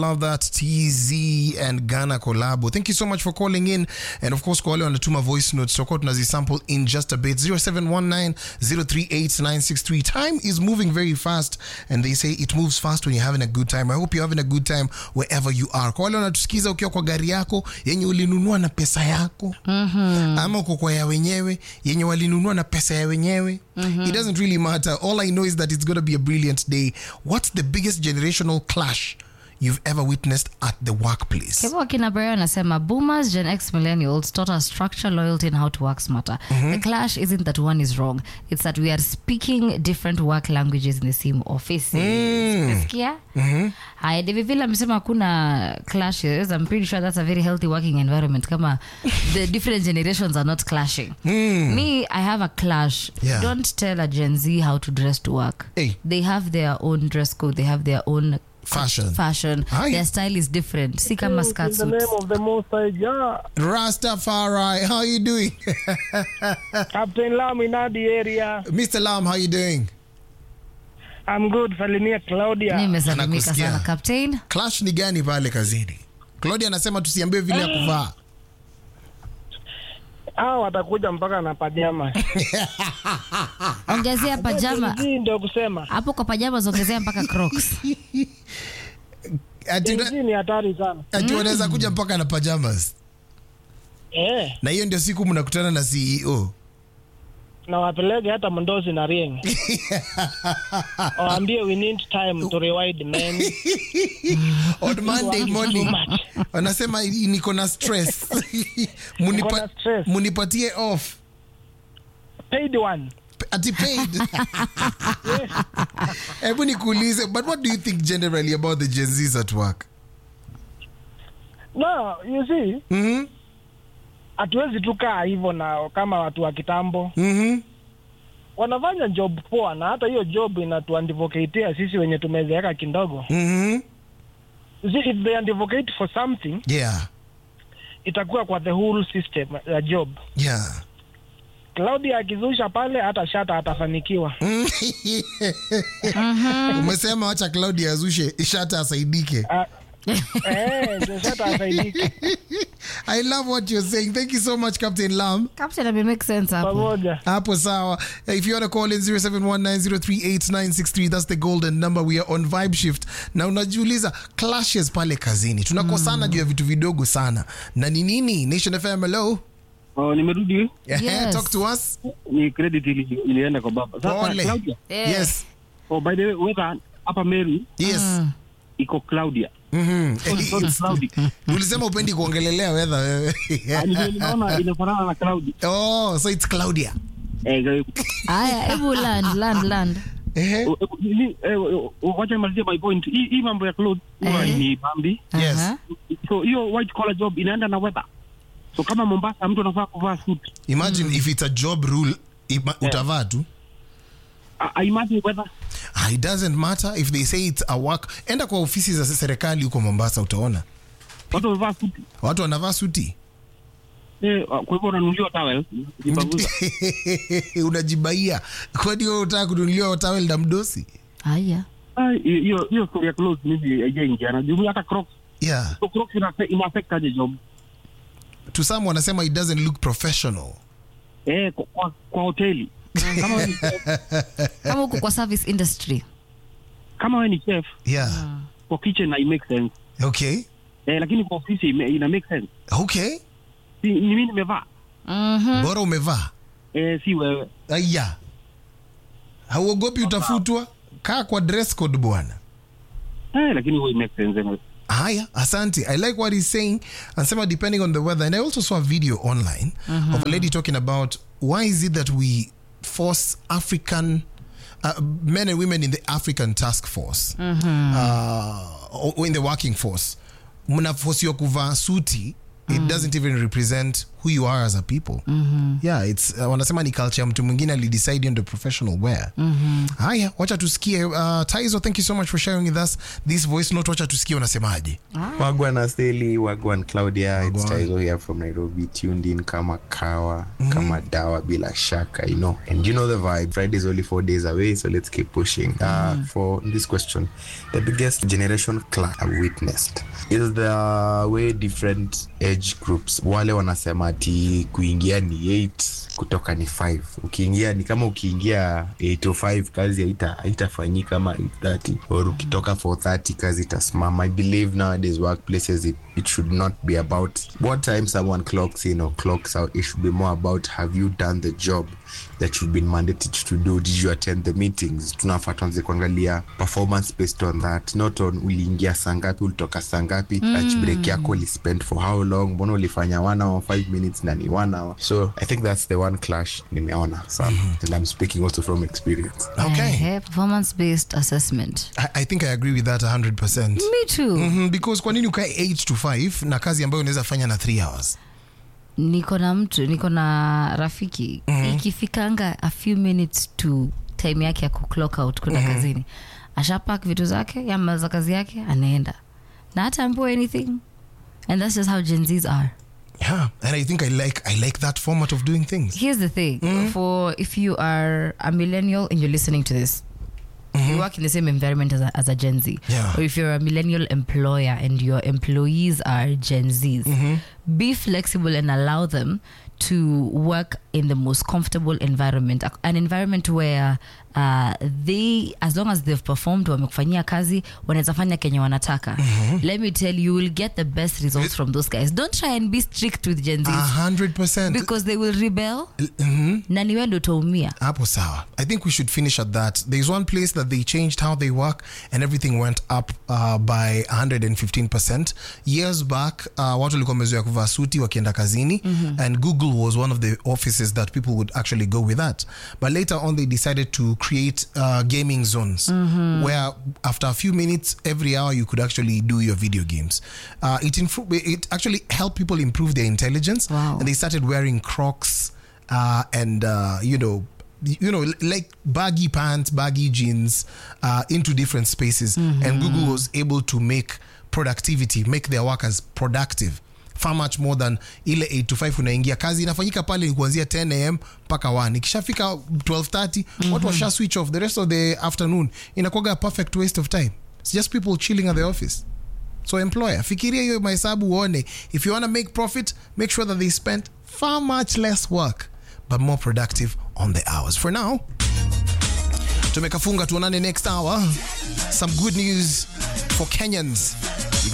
Love that TZ and Ghana collabo. Thank you so much for calling in. And of course, kwa wale wanatuma voice notes, tutakuwa tunazisample in just a bit. 0719-038-963. Time is moving very fast and they say it moves fast when you're having a good time. I hope you're having a good time wherever you are. Kwa wale wanatusikiza ukiwa kwa gari yako yenye ulinunua na pesa yako ama uko kwa ya wenyewe yenye walinunua na pesa ya wenyewe it doesn't really matter all i know is that it's going to be a brilliant day what's the biggest generational clash you've ever witnessed at the workplace Kevo Kinaberry anasema boomers, Gen X millennials taught us structure, loyalty and how to work smarter. The clash isn't that one is wrong. It's that we are speaking different work languages in the same office. Umesikia? Haya, David Villa amesema hakuna clashes. I'm pretty sure that's a very healthy working environment kama the different generations are not clashing. Me, I have a clash. Yeah. Don't tell a Gen Z how to dress to work. Hey. They have their own dress code. They have their own Fashion. fashion. Aye. Their style is different. Si kama skirt In the suits. name of the Most High Jah, rastafari how you doing Captain Lam in the area. mr lam how you doing I'm good. Salimia Claudia. nimesalimika Anakusikia. sana captain clash ni gani pale kazini claudia anasema tusiambie vile ya kuvaa Hao watakuja mpaka na pajama. ongezea pajama Hii ndio kusema. hapo kwa pajama zongezea mpaka crocs ati, Gen Z ni hatari sana. ati wanaweza kuja mpaka na pajamas Eh, na hiyo ndio siku mnakutana na ceo na wapeleke hata Mndozi na Rieng. Waambie we need time to rewind man. on monday morning Too much. wanasema niko na stress Munipa- Niko na stress. munipatie off Paid one. ati paid hebu nikuulize but what do you think generally about the gen z's at work No, you see, mm-hmm. hatuwezi tukaa hivyo na kama watu wa kitambo. Mm-hmm. Wanafanya job poa na hata hiyo job inatuadvocatea sisi wenye tumezeeka kidogo. Mm-hmm. You see, if they advocate for something yeah itakuwa kwa the whole system ya job. yeah Claudia akizusha pale hata shata atafanikiwa. umesema wacha claudia azushe shata asaidike Ah, eh, ndio shata asaidike i love what you're saying thank you so much captain lam captain ame make sense hapo pamoja. hapo sawa if you want to call in 0719038963 that's the golden number we are on vibe shift na unajiuliza clashes pale kazini tunakosana juu ya vitu vidogo sana na ni nini nation fm hello Oh, nimerudi Yes. talk to us ni credit ili, ilienda kwa baba sasa pole Claudia Eh. yes oh, by the way weather hapa Meru yes iko Claudia Mhm. Sorry, sorry, cloudy ulisema upendi kuongelelea weather wewe Ah, ndio ninaona inafanana na cloudy oh so it's claudia eh eh, haya hebu land land land Ehe. eh, ni- eh, eh, wacha nimalizie my point hii hii mambo ya clothes huwa Eh. ni bambi Yes. Aha. so hiyo white collar job inaenda na weather so kama Mombasa mtu anafaa kuvaa suit imagine if it's a job rule ima- utavaa tu I, I imagine weather Ah, it doesn't matter if they say it's a work enda kwa ofisi za serikali huko mombasa utaona watu wamevaa suit watu wanavaa suti eh, kwa hivyo unanunuliwa towel ukipanguza unajibaia kwani wewe utaka kununuliwa tawel na mdosi haya Ah, hiyo hiyo story ya clothes mimi haijaingia na jumla hata crocs yeah so crocs ina ina affect aje job to some wanasema it doesn't look professional eh kwa, kwa, kwa hoteli kama wewe ni chef, kama huko kwa service industry kama wewe ni chef yeah kwa kitchen na make sense okay eh, lakini kwa ofisi ime- ina make sense okay si, ni mimi nimevaa Mhm. bora umevaa eh, si wewe aya hauogopi utafutwa kaa kwa dress code bwana eh, lakini huwa make sense anyway. haya asante i like what he's saying anasema depending on the weather and i also saw a video online of a lady talking about why is it that we force african uh, men and women in the african task force uh, or in the working force mnafosiwa kuvaa suti it doesn't even represent who you are as a people yeah it's uh, wanasema ni culture ya mtu mwingine alidecide hiyo ndio professional wear haya wacha tusikie uh, taizo thank you so much for sharing with us this voice note wacha tusikie unasemaje Wagwan Asteli, Wagwan Claudia, it's Taizo here from Nairobi, tuned in kama kawa, kama dawa bila shaka, you know. And you know the vibe. Friday's only four days away, so let's keep pushing. Uh, for this question, the biggest generation clash I've witnessed is the way different age groups, wale wanasema ati kuingia ni 8 kutoka ni 5 ukiingia ni kama ukiingia 805 kazi haita haitafanyika ama 830 or ukitoka 430 kazi itasimama i believe nowadays workplaces it, it should not be about what time someone clocks in or clocks out it should be more about have you done the job that you've been mandated to do did you attend the meetings tunafaa tuanze kuangalia performance based on that not on uliingia saa ngapi ulitoka saa ngapi lunch break yako ulispend for how long mbona ulifanya one hour five minutes na ni one hour so i think that's the one clash nimeona sana and i'm speaking also from experience okay performance based assessment I, i think i agree with that 100% me too Mhm, because kwa nini ukae 8 to 5 na kazi ambayo unaweza fanya na 3 hours niko na mtu niko na rafiki ikifikanga a few minutes to time yake ya kuclock out kwenda kazini ashapak vitu zake yamaliza kazi yake anaenda na hata ambiwa anything and that's just how gen z's are yeah and i think i like i like that format of doing things here's the thing for if you are a millennial and you're listening to this you work in the same environment as a, as a gen z Yeah. or if you're a millennial employer and your employees are gen z's be flexible and allow them to work in the most comfortable environment a- an environment where uh, they as long as they've performed wamekufanyia kazi wanaweza fanya kenye wanataka let me tell you you will get the best results from those guys don't try and be strict with gen z's a 100% because they will rebel Mhm. na niwe ndo utaumia hapo sawa i think we should finish at that there's one place that they changed how they work and everything went up uh, by 115% years back uh, watu walikuwa wamezoea kuvaa suti wakienda kazini and google was one of the offices that people would actually go with that but later on they decided to create uh, gaming zones where after a few minutes every hour you could actually do your video games uh, it, infru- it actually helped people improve their intelligence Wow. and they started wearing crocs uh, and uh, you know you know like baggy pants baggy jeans uh, into different spaces and google was able to make productivity make their workers productive far much more than ile 8 to 5 unaingia kazi inafanyika pale ni kuanzia 10 am mpaka 1 ikishafika 1230 watu washa switch off the rest of the afternoon inakuwaga a perfect waste of time it's just people chilling at the office so employer fikiria hiyo mahesabu uone if you want to make profit make sure that they spend far much less work but more productive on the hours for now tumekafunga tuonane next hour some good news for kenyans